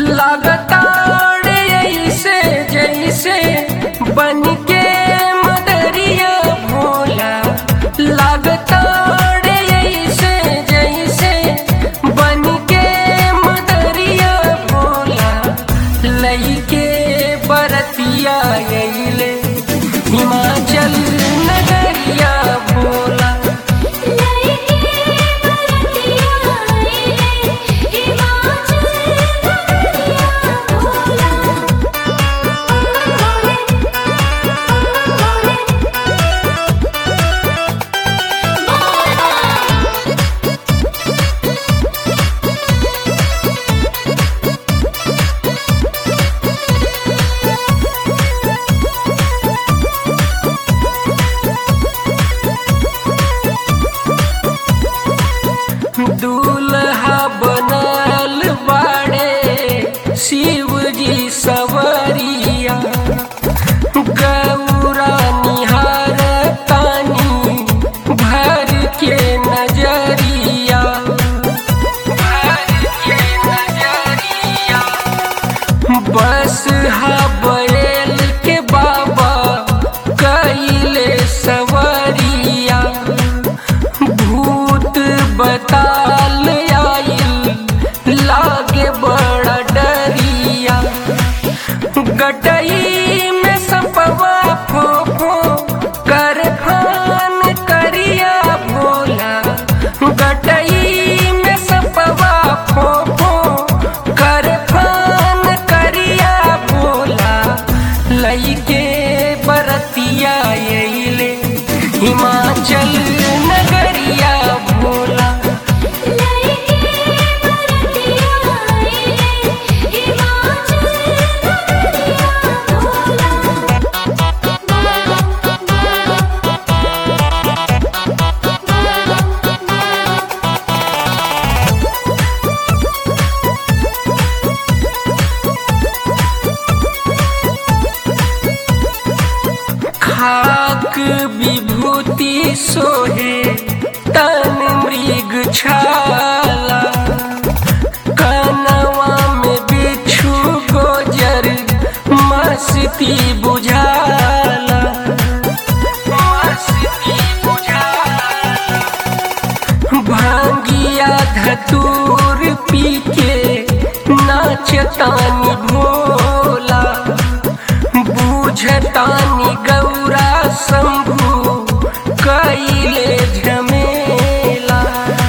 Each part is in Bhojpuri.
लागताड़ ऐसे जैसे बन के मदरिया भोला लागताड़ ऐसे जैसे बन के मदरिया भोला लईके बरतिया गईले हिमाचल नगरिया भोला लईके बरतिया आइले हिमाचल नगरिया भोला दूल्हा बनल बाड़े शिव जी सवरिया गौरा निहार तानी भर के नजरिया भर के नजरिया बस हा बैल के बाबा कैले सवरिया भूत बताल आइल लागे बड़ा डरिया गटई में सपवा फोफो कर फान करिया भोला गटई में सपवा फोफो कर फान करिया भोला लईके बरतिया अइले हिमाचल नगरिया भोला लईके बरतिया आइले हिमाचल नगरिया भोला खाक विभूति सोहे तन मृग छाला कनवा में बिच्छू गोजर मस्ती बुझाला मस्ती बुझाला भांगिया धतूर पी के नाचतानी भोला बूझतानी गौरा शंभु कैले झमेला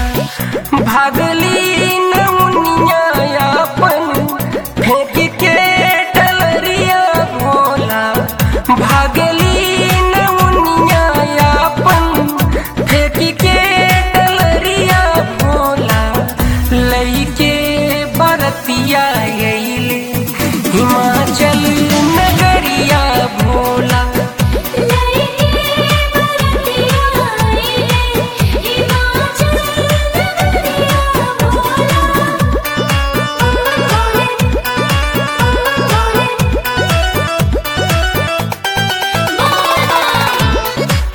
भागली नमुनिया अपन फेंक के टलरिया भोला भागली नमुनिया अपन फेंक के टलरिया भोला लईके बरतिया गईले हिमाचल नगरिया भोला लईके बरतिया आइले हिमाचल नगरिया भोला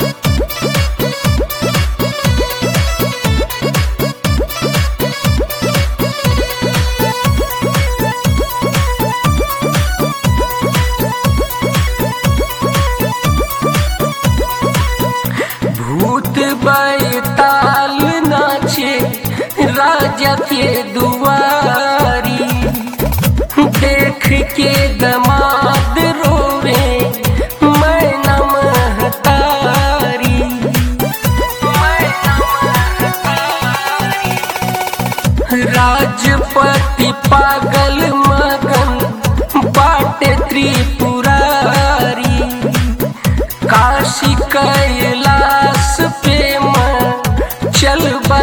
भूत बैताल नाचे राजा के दुआरी देख के दमाद रोवे मैं नमहतारी मैं नमहतारी राजपति पागल मगन बाटे त्रिपुरारी काशी कैलाश पे मन चल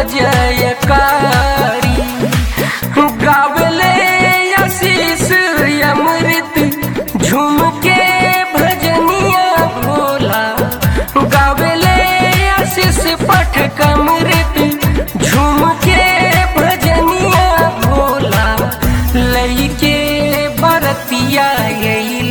बजयकारी गावले आशीष अमृत झूम के भजनिया भोला गावले आशीष पठ कमृत झूम के भजनिया भोला लईके बरतिया गई